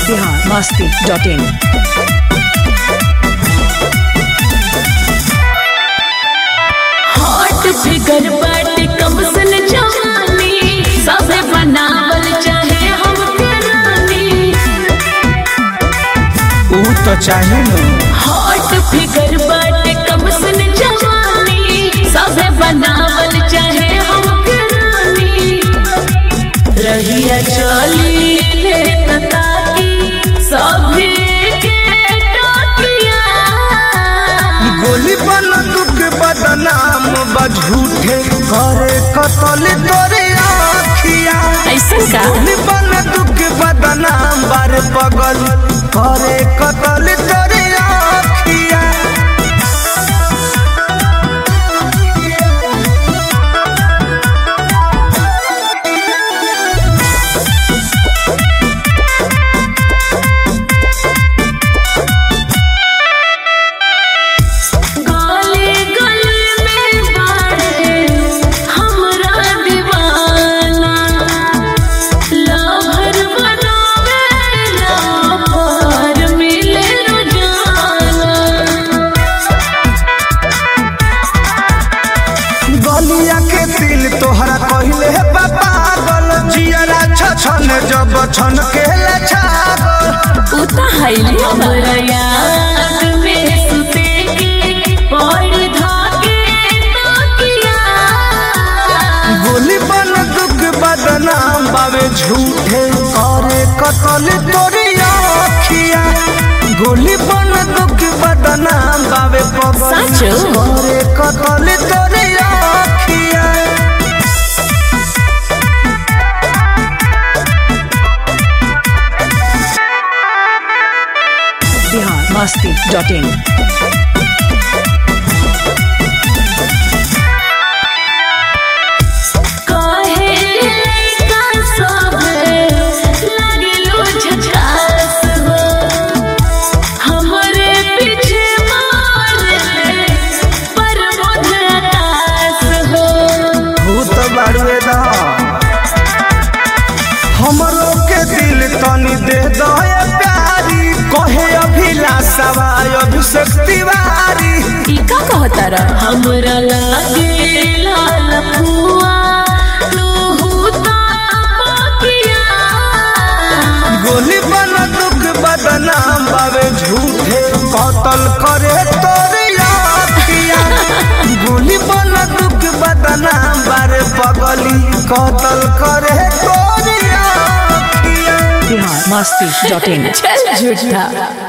Bihar Masti dot in hot figure बाटे कम सन जवानी सबे बनावल चाहे हम रानी ऊ तो चाहे न हॉट फिगर बाटे कम सन जवानी सबे बनावल चाहे हम रानी रहिया चली ले ताकी सभे के टोकिया गोली बन दुख बदनाम बझूठे करे कतल तोरे आखिया ऐसा का गोली बन दुख बदनाम बार पगल करे कतल तोरे आखिया गले गले में बाड़े हमरा दीवाना लहर बनावेला पर मिले रोजाना गलिया के दिल तोहरा कहले है पागल जियरा छछन जब छन के ले छागल उता हैली हमरा याद में सुते के पड़ धागे तकिया गोली बन दुख बदनाम बावे झूठे करे कतल तोरी आखिया गोली बन दुख बदनाम बावे पगल सच? करे कतल तोरी आखिया बिहार मस्ती डॉट इन काहे लइका सब लगलो झकास हो हमरे पीछे मारे पर आकाश हो भूत बाड़ुए दा हमरो के दिल तनी दे दो ये प्यारी कहे अभिलाषवा अभिषेक तिवारी ई का कहता रा हमरा लागे लाल फुआ तू ता पकिया गोली बन दुख बदनाम बावे झूठे कतल करे तोरे आखिया गोली बन दुख बदनाम बारे पगली कतल करे तोरे आखिया बिहार मस्ती डॉट इन चल झूठा